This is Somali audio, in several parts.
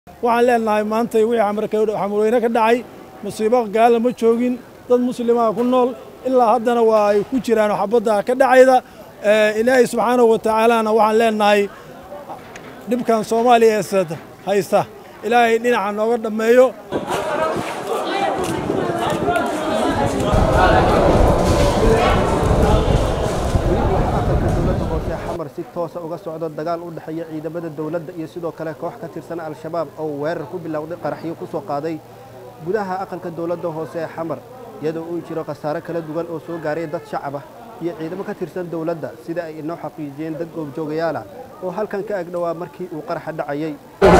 waxaan leenahay maanta wixii xamurweyne ka dhacay musiibo gaala ma joogin dad muslimaa ku nool ilaa haddana waa ay ku jiraan xabadda ka dhacayda ilaahay subxaanahu wa tacaalana waxaan leenahay dhibkan soomaaliya ee haysta ilaahay dhinaca nooga dhammeeyo xamar si toosa uga socdo dagaal u dhexeeya ciidamada dowladda iyo sidoo kale koox ka tirsan al-shabaab oo weerar ku bilowday qaraxyo ku soo qaaday gudaha aqalka dowladda hoose ee xamar iyadoo uu jiro khasaare kala duwan oo soo gaaray dad shacab ah iyo ciidamo ka tirsan dowladda sida ay inoo xaqiijiyeen dad goobjoogayaal ah oo halkan ka agdhowaa markii uu qaraxa dhacayay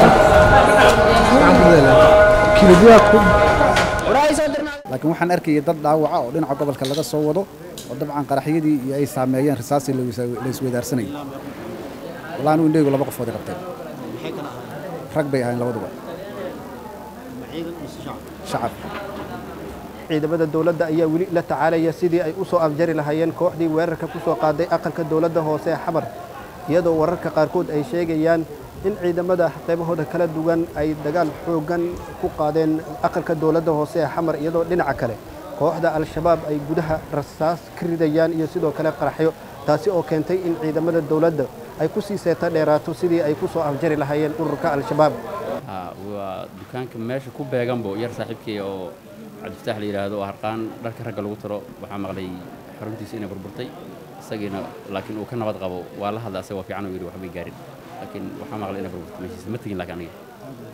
laakiin waxaan arkayay dad dhaawaca oo dhinaca gobolka laga soo wado oo dabcan qaraxyadii iyo ay saameeyeen risaasii la isweydaarsanayay walaa anu indheygu laba qofood qabteen rag bay ahayn labaduba shacab ciidamada dowladda ayaa weli la tacaalaya sidii ay u soo afjari lahaayeen kooxdii weerarka ku soo qaaday aqalka dowladda hoose ee xamar iyadoo wararka qaarkood ay sheegayaan in ciidamada qaybahooda kala duwan ay dagaal xooggan ku qaadeen aqalka dowladda hoose ee xamar iyadoo dhinaca kale kooxda al-shabaab ay gudaha rasaas ka ridayaan iyo sidoo kale qaraxyo taasi oo keentay in ciidamada dowladda ay ku sii seeta dheeraato sidii ay ku soo afjari lahaayeen ururka al-shabaab waa dukaanka meesha ku beeganbo yar saaxiibkay oo cabdifataax la yidhaahdo oo harqaan dharka ragga lagu taro waxaa maqlay xaruntiisa inay burburtay isagiina laakiin uu ka nabad qabo waa la hadla asaga waa fiican uu yidhi waxbay gaarin laakiin waxaa maqlay inay burburtay meeshiisa ma tegin laakiin aniga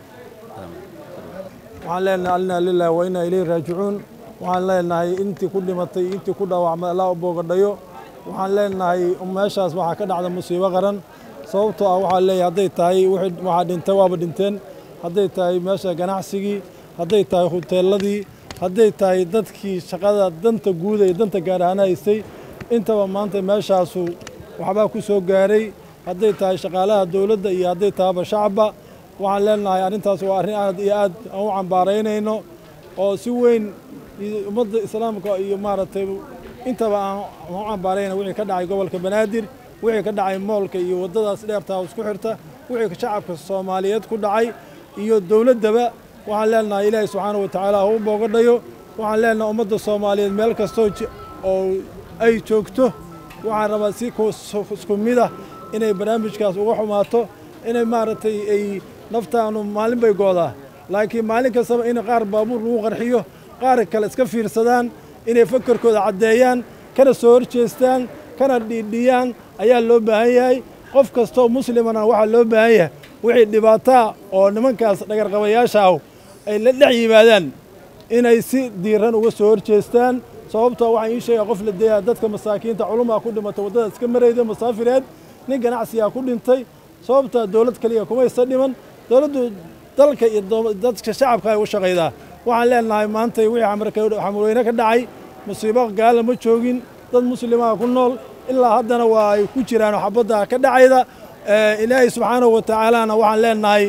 waxaan leenahay alina lilahi wa inaa ilayhi raajicuun waxaan leenahay intii ku dhimatay intii ku dhaawacmay allah u boogadhayo waxaan leenahay meeshaas waxaa ka dhacda musiibo qaran sababtoo ah waxaa leeyahay hadday tahay waxaa dhintay waaba dhinteen hadday tahay meesha ganacsigii hadday tahay huteeladii hadday tahay dadkii shaqada danta guuda iyo danta gaar ahaan haystay intaba maanta meeshaasu waxbaa ku soo gaaray hadday tahay shaqaalaha dowladda iyo hadday tahayba shacabba waxaan leenahay arrintaas waa arrin aad iyo aad aan u cambaaraynayno oo si weyn ummadda islaamka iyo maaragtay intaba aan u cambaarayna wixii ka dhacay gobolka banaadir wixii ka dhacay moolka iyo waddadaas dheertaa isku xirta wixii shacabka soomaaliyeed ku dhacay iyo dowladdaba waxaan leenahay ilaahay subxaana wa tacaala ha u boogadhayo waxaan leenahay ummadda soomaaliyeed meel kastoo oo ay joogto waxaan rabaa si isku mid ah inay barnaamijkaas uga xumaato inay maaragtay ay naftaanu maalin bay goodaa laakiin maalin kastaba in qaar baabuur lagu qarxiyo qaar kale iska fiirsadaan inay fakarkooda caddeeyaan kana soo horjeestaan kana dhiidhiyaan ayaa loo baahan yahay qof kastoo muslimana waxaa loo baahan yahay wixii dhibaataa oo nimankaas dhagarqabayaasha ah ay la dhex yimaadaan inay si diiran uga soo horjeestaan sababtoo waxaan ii sheegaa qof la deeyaa dadka masaakiinta culumaa ku dhimatay waddada iska marayda masaafireed nin ganacsigaa ku dhintay sababtaa dowlad kaliya kumaysa dhiman dowladdu dalka iyo dadka shacabka ay u shaqaydaa waxaan leenahay maanta wixii xamurweyne ka dhacay musiibo gaala ma joogin dad muslimaa ku nool ilaa haddana waa ay ku jiraan xabadda ka dhacayda ilaahay subxaanahu wa tacaalana waxaan leenahay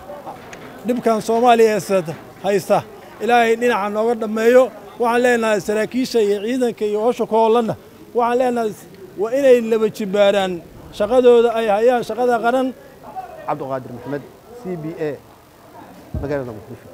dhibkan soomaaliya ee haysta ilaahay dhinaca nooga dhammeeyo waxaan leenahay saraakiisha iyo ciidanka iyo howsha ku hoolanna waxaan leenahay waa inay laba jibbaaraan shaqadooda ay hayaan shaqada qaran cabdiqaadir maxamed c b a magaalada muqdisho